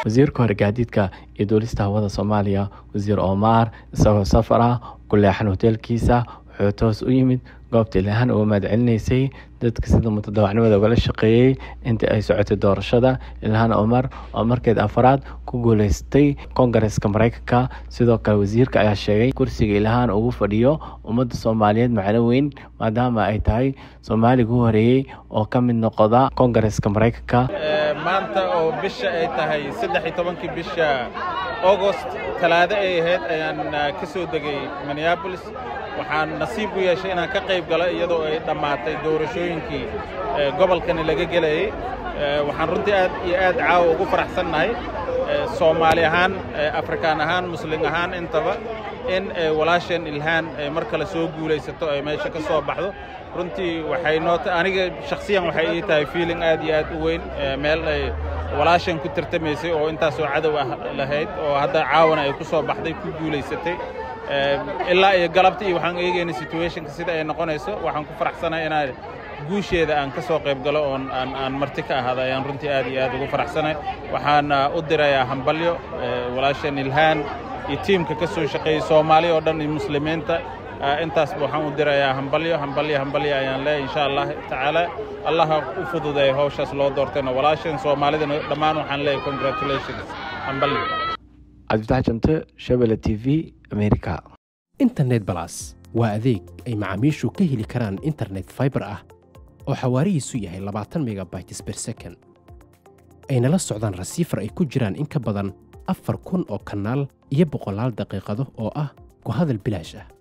wasiirka hore gaadiidka iyo duulista hawada soomaaliya wasiir omar isagoo safar ah ku leexan hoteelkiisa wuxuu toos u yimid goobta ilhaan uga mahadcelinaysay dadka sida mutadawacnimada ugala shaqeeyey intii ay socotay doorashada ilhaan omar oo markeed afaraad ku guuleystay kongareska mareykanka sidoo kale wasiirka ayaa sheegay kursiga ilhaan ugu fadhiyo ummadda soomaaliyeed macno weyn maadaama ay tahay soomaaliga u horeeyey oo ka mid noqda kongareska mareykanka maanta oo bisha ay tahay saddex iyo tobankii bisha augost talaado ay ahayd ayaan ka soo degay minneabolis waxaan nasiib u yeeshay inaan ka qayb galo iyadoo ay dhammaatay doorashooyinkii gobolkani laga gelayey waxaan runtii aad iyo aad caawa ugu faraxsannahay soomaali ahaan afrikaan ahaan muslim ahaan intaba in walaasheen ilhaan ay mar kale soo guulaysato ay meesha ka soo baxdo runtii waxay noo aniga shakhsiyan waxay ii tahay feeling aad iyo aad u weyn meel ay walaashan ku tartamaysay oo intaasoo cadow ah lahayd oo hadda caawana ay ku soo baxday ku guulaysatay ilaa iyo galabta iyo waxaan eegaynay situationka sida ay noqonayso waxaan ku faraxsanahay inaan guusheeda aan ka soo qayb galo oon aan aan marti ka ahada ayaan runtii aad iyo aad ugu faraxsanahay waxaan u dirayaa hambalyo walaashan ilhaan iyo tiimka ka soo shaqeeyey soomaali oo dhan iyo muslimiinta intaasba waxaan u dirayaa hambalyo hambalyo hambalyo ayaan leeyahay insha allah tacaala allaha u fududeeya hawshaas loo doortayna walaashan soomaalidana dhammaan waxaan leeyahay congratulations hambalyo cabdifatax jamte shabele t v america internet balas waa adeeg ay macaamiishu ka heli karaan internet faibar ah oo xawaarihiisu yahay labaatan megabytes ber second ayna la socdaan rasiifar ay ku jiraan in ka badan afar kun oo kanaal iyo boqolaal daqiiqado oo ah ku hadal bilaash ah